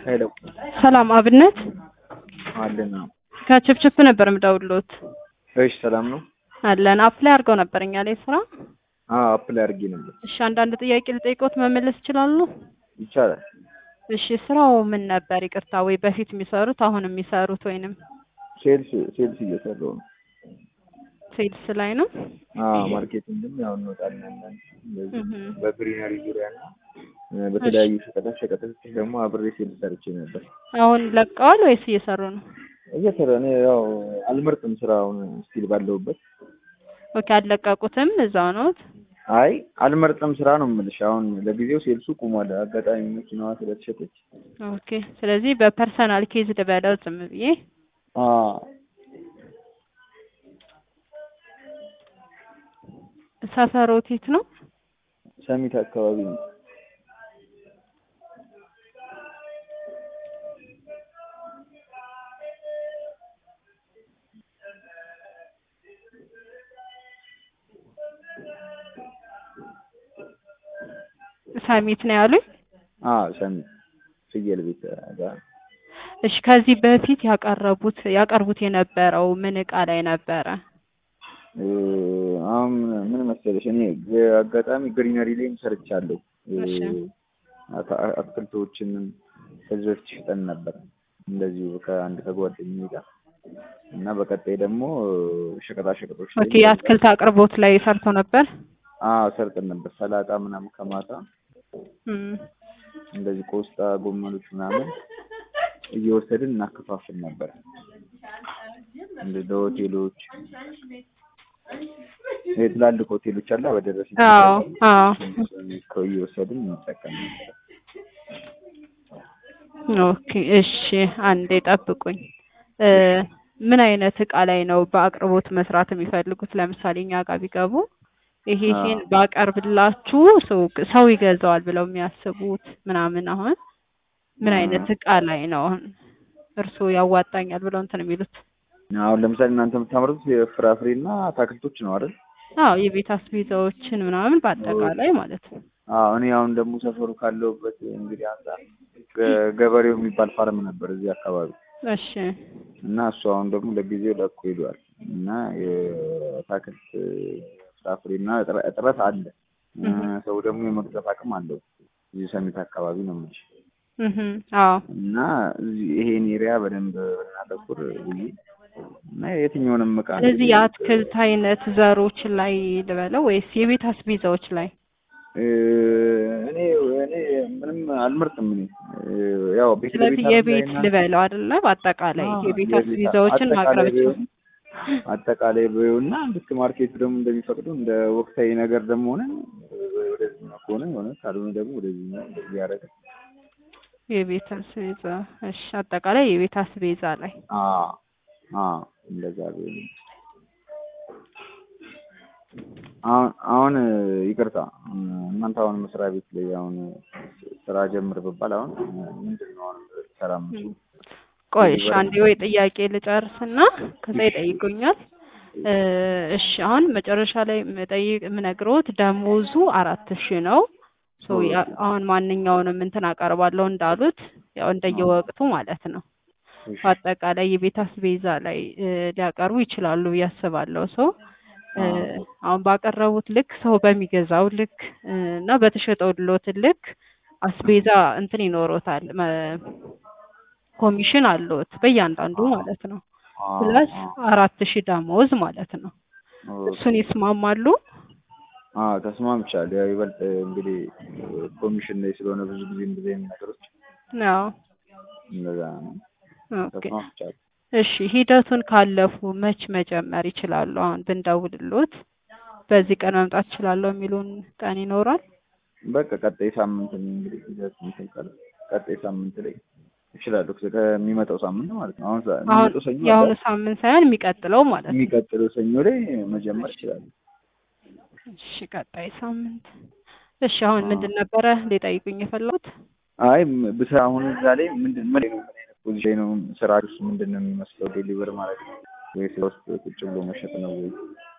ሄሎ ሰላም አብነት አለን። ከችፕችፕ ነበር የምደውልዎት። እሺ ሰላም ነው? አለን አፕላይ አድርገው ነበር እኛ ላይ ስራ። አዎ አፕላይ አድርጌ ነበር። እሺ አንዳንድ ጥያቄ ልጠይቅዎት መመለስ ይችላሉ? ይቻላል። እሺ ስራው ምን ነበር? ይቅርታ ወይ በፊት የሚሰሩት አሁን የሚሰሩት ወይንም ሴልስ ሴልስ እየሰራሁ ነው። ሴልስ ላይ ነው? አዎ ማርኬቲንግም ያው እንወጣለን እንደዚህ እህ በግሪነሪ ዙሪያ እና እ በተለያዩ ሸቀጣ ሸቀጦች ደግሞ አብሬ ሴልስ ሰርቼ ነበር። አሁን ለቀዋል ወይስ እየሰሩ ነው? እየሰራ እኔ ያው አልመርጥም ስራውን ስቲል ባለሁበት። ኦኬ አልለቀቁትም እዛው ነዎት? አይ አልመርጥም ስራ ነው የምልሽ። አሁን ለጊዜው ሴልሱ ቁሟል። አጋጣሚ መኪናዋ ስለተሸጠች። ኦኬ ስለዚህ በፐርሰናል ኬዝ ልበለው ዝም ብዬ አዎ ሰፈሮት የት ነው? ሰሚት አካባቢ ነው። ሰሚት ነው ያሉኝ? አዎ ሰሚት ፍየል ቤት ጋር እሺ ከዚህ በፊት ያቀረቡት ያቀርቡት የነበረው ምን እቃ ላይ ነበረ? እ አሁን ምን መሰለሽ እኔ አጋጣሚ ግሪነሪ ላይም ሰርቻለሁ። እ እሺ አታ- አትክልቶችንም ከዚህ በፊት ሽጠን ነበር እንደዚሁ ከአንድ ከጓደኛዬ ጋር እና በቀጣይ ደግሞ ሸቀጣ ሸቀጦች ላይ ኦኬ የአትክልት አቅርቦት ላይ ሰርቶ ነበር? አዎ ሰርተን ነበር። ሰላጣ ምናምን ከማታ እም እንደዚህ ቆስጣ፣ ጎመኖች ምናምን እየወሰድን እናከፋፍል ነበር። እንደ ለሆቴሎች ይሄ ትላልቅ ሆቴሎች አለ በደረሰ አዎ አዎ እየወሰድን እንጠቀም ነበር። ኦኬ እሺ አንዴ ጠብቁኝ። እ ምን አይነት እቃ ላይ ነው በአቅርቦት መስራት የሚፈልጉት? ለምሳሌ እኛ ጋር ቢገቡ ይሄ ይሄን ባቀርብላችሁ ሰው ሰው ይገዛዋል ብለው የሚያስቡት ምናምን አሁን ምን አይነት እቃ ላይ ነው አሁን እርስዎ ያዋጣኛል ብለው እንትን የሚሉት? አሁን ለምሳሌ እናንተ የምታመርቱት የፍራፍሬና አትክልቶች ነው አይደል? አዎ የቤት አስቤዛዎችን ምናምን በአጠቃላይ ማለት ነው። አዎ እኔ አሁን ደግሞ ሰፈሩ ካለሁበት እንግዲህ አንጻር ገ- ገበሬው የሚባል ፋርም ነበር እዚህ አካባቢ እሺ እና እሱ አሁን ደግሞ ለጊዜው ለቆ ሄዷል እና የአትክልት ፍራፍሬና እጥረ- እጥረት አለ። እ ሰው ደግሞ የመግዛት አቅም አለው እዚህ ሰሚት አካባቢ ነው የምልሽ እህ አዎ እና እዚህ ይሄን ኤሪያ በደንብ ብናተኩር ብዬ እና የትኛውንም እቃ ስለዚህ የአትክልት አይነት ዘሮች ላይ ልበለው ወይስ የቤት አስቤዛዎች ላይ? እ እኔ እኔ ምንም አልመርጥም። እኔ እ ያው ቤት ስለዚህ ለቤት የቤት አስቤዛና- ልበለው አይደለ? በአጠቃላይ አዎ፣ የቤት የቤት አስቤዛዎችን ማቅረብ አጠቃላይ ይችላል። ቢሆን አጠቃላይ ቢሆንና ልክ ማርኬቱ ደግሞ እንደሚፈቅዱ እንደ ወቅታዊ ነገር ደግሞ ሆነ ወደዚህኛው ከሆነ የሆነ ካልሆነ ደግሞ ወደዚህኛው እንደዚህ ያደረገ የቤት አስቤዛ እሺ፣ አጠቃላይ የቤት አስቤዛ ላይ አዎ አዎ እንደዛ ቢሆን አሁን አሁን ይቅርታ እናንተ አሁን መስሪያ ቤት ላይ አሁን ስራ ጀምር ብባል አሁን ምንድን ነው አሁን ልሰራ የምችለው? ቆይ እሺ፣ አንዴ ወይ ጥያቄ ልጨርስና ከዛ ይጠይቁኛል። እ እሺ አሁን መጨረሻ ላይ የምጠይቅ የምነግረውት ደሞዙ አራት ሺህ ነው። ሶ ያ- አሁን ማንኛውንም እንትን አቀርባለሁ እንዳሉት ያው እንደየወቅቱ ማለት ነው። እሺ፣ በአጠቃላይ የቤት አስቤዛ ላይ እ ሊያቀርቡ ይችላሉ ብዬ አስባለሁ። ሰው አሁን ባቀረቡት ልክ ሰው በሚገዛው ልክ እ እና በተሸጠው ሎት ልክ አስቤዛ እንትን ይኖሮታል መ- ኮሚሽን አለዎት በእያንዳንዱ ማለት ነው። አዎ፣ ፕላስ አዎ፣ አራት ሺህ ደሞዝ ማለት ነው። ኦኬ። እሱን ይስማማሉ? አዎ ተስማምቻለሁ። ያው ይበልጥ እንግዲህ ኮሚሽን ላይ ስለሆነ ብዙ ጊዜ እንደዚህ አይነት ነገሮች አዎ እንደዛ ነው። ኦኬ። ተስማምቻለሁ። እሺ ሂደቱን ካለፉ መች መጀመር ይችላሉ? አሁን ብንደውልሎት በዚህ ቀን መምጣት እችላለሁ የሚሉን ቀን ይኖራል? በቃ ቀጣይ ሳምንት ነው እንግዲህ ሂደት እንትን ካለ ቀጣይ ሳምንት ላይ እችላለሁ። ከሚመጣው ሳምንት ማለት ነው። አሁን ሳ- አሁን የሚመጣው ሰኞ የአሁኑ አለ። ሳምንት ሳይሆን የሚቀጥለው ማለት ነው። የሚቀጥለው ሰኞ ላይ መጀመር እችላለሁ። እሺ ቀጣይ ሳምንት። እሺ አሁን ምንድን ነበረ ሊጠይቁኝ የፈለጉት? አይ ም- ብስ አሁን እዛ ላይ ምንድን ምን ነው ምን አይነት ፖዚሽን ነው ስራ ውስጥ ምንድን ነው የሚመስለው? ዴሊቨር ማለት ነው ወይስ ውስጥ ቁጭ ብሎ መሸጥ ነው ወይ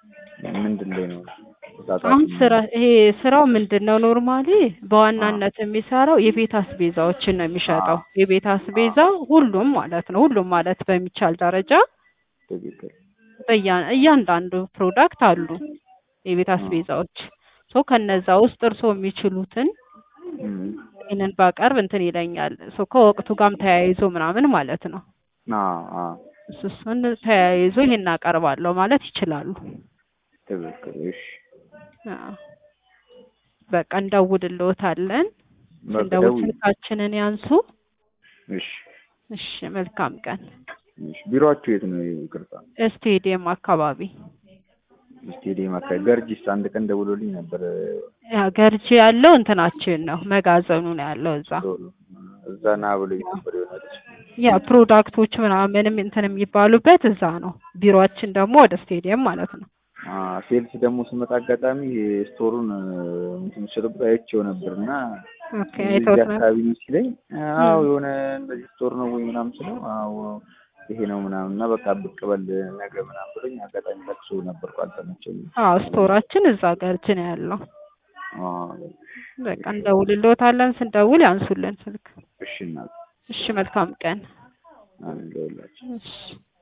ምንድን ላይ ነው አሁን ስራ ይሄ ስራው ምንድን ነው? ኖርማሊ በዋናነት የሚሰራው የቤት አስቤዛዎችን ነው የሚሸጠው። የቤት አስቤዛ ሁሉም ማለት ነው ሁሉም ማለት በሚቻል ደረጃ ትክክል በያ- እያንዳንዱ ፕሮዳክት አሉ የቤት አስቤዛዎች ሶ ከነዛ ውስጥ እርስዎ የሚችሉትን እም፣ ይህንን ባቀርብ እንትን ይለኛል። ሶ ከወቅቱ ጋርም ተያይዞ ምናምን ማለት ነው። አዎ አዎ እሱ እሱን ተያይዞ ይሄን አቀርባለሁ ማለት ይችላሉ። ትክክል እሺ አዎ። በቃ እንደውልልዎታለን። በቃ ስንደውል ደውዪ። ስልካችንን ያንሱ። እሺ እሺ፣ መልካም ቀን። እሺ ቢሮአችሁ የት ነው ይቅርታ ስቴዲየም አካባቢ ስቴዲየም አካባቢ ገርጂስ አንድ ቀን ደውሎልኝ ነበር ያ ገርጂ ያለው እንትናችን ነው መጋዘኑ ነው ያለው እዛ። ቶሎ እዛ ና ብሎኝ ነበር የሆነች ያ ፕሮዳክቶች ምናምንም እንትን የሚባሉበት እዛ ነው። ቢሮአችን ደግሞ ወደ ስቴዲየም ማለት ነው። ሴልስ ደግሞ ስመጣ አጋጣሚ ይሄ ስቶሩን እንትን ስልብ አይቼው ነበር እና ኦኬ እዚህ አይተውት ነው። አካባቢ ነው ሲለኝ አዎ የሆነ እንደዚህ ስቶር ነው ወይ ምናምን ስለው አዎ ይሄ ነው ምናምን እና በቃ ብቅ በል ነገ ምናምን ብሎኝ አጋጣሚ ለቅሶ ነበርኩ አልተመቸኝም። አዎ ስቶራችን እዛ ገርጂ ነው ያለው። አዎ በቃ እንደውልልዎታለን። ስንደውል ያንሱልን ስልክ። እሺ እናት እሺ መልካም ቀን። አንድ ለሁላችን እሺ